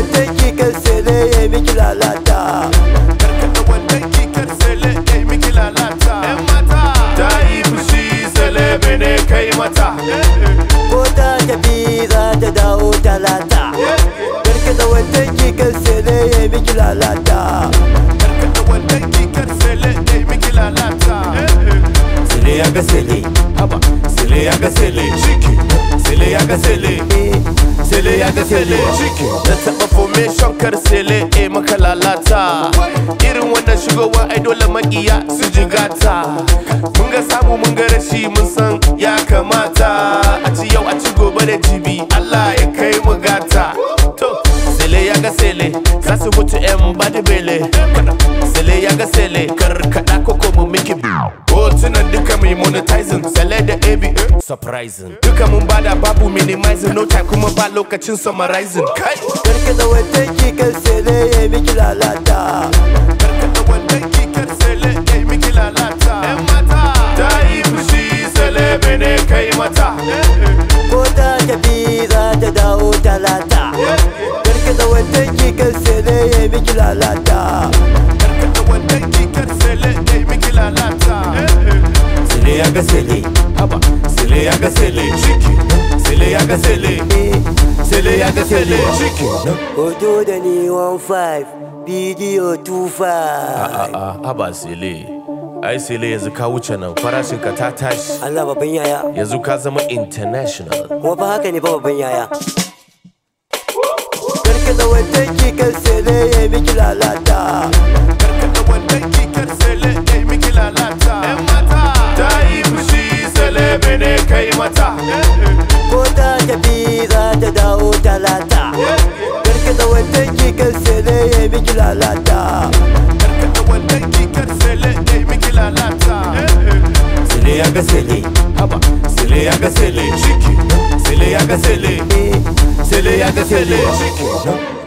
wandan kikar sele ya miki lalata karkata wannan kikar sele ya yi miki lalata yan mata ta yi fushi sele bene kai mata ko ta tafi za ta dawo talata karkata wandan kikar sele ya miki lalata karkata wannan kikar sele ya yi miki lalata sele ya ga sele haba sele ya ga sele ciki sele ya ga sele sele ya ga sele ciki na taɓa formation kar sele e maka lalata irin wannan shigowa ai dole makiya su jigata mun ga samu mun ga rashi mun san ya kamata a ci yau a ci gobe da jibi Allah ya kai mu gata to sele ya ga sele za su mutu yan badi bele sele ya ga sele karkada koko mu miki hotunan duka mai monetizing sele da ab surprising duka mun bada babu minimizing no time kuma ba lokacin summarizing kai karkata wandan kikar sele ya miki lalata karkata wannan kikar sele ya yi miki lalata yan mata ta yi fushi sele bene kai mata ko ta tafi za ta dawo talata karkata wandan kikar sele ya miki lalata karkata wannan kikar sele ya yi miki lalata sele ya ga sele haba sele ya ga sele ciki sele ya ga sele sele ya ga sele ciki hoto da ni 15 bidiyo 25 a'a haba sele ai sele yanzu ka wuce nan farashin ka ta tashi Allah babban yaya yanzu ka zama international kuma fa haka ne fa babban yaya karkata wandan kikar sele ya miki lalata karkata wannan kikar sele ya yi miki lalata yan mata ta yi fushi sele bene kai mata ko ta tafi za ta dawo talata karkata wandan kikar sele ya miki lalata karkata wannan kikar sele ya yi miki lalata sele ya ga sele haba sele ya ga sele ciki sele ya ga sele sele ya ga sele ciki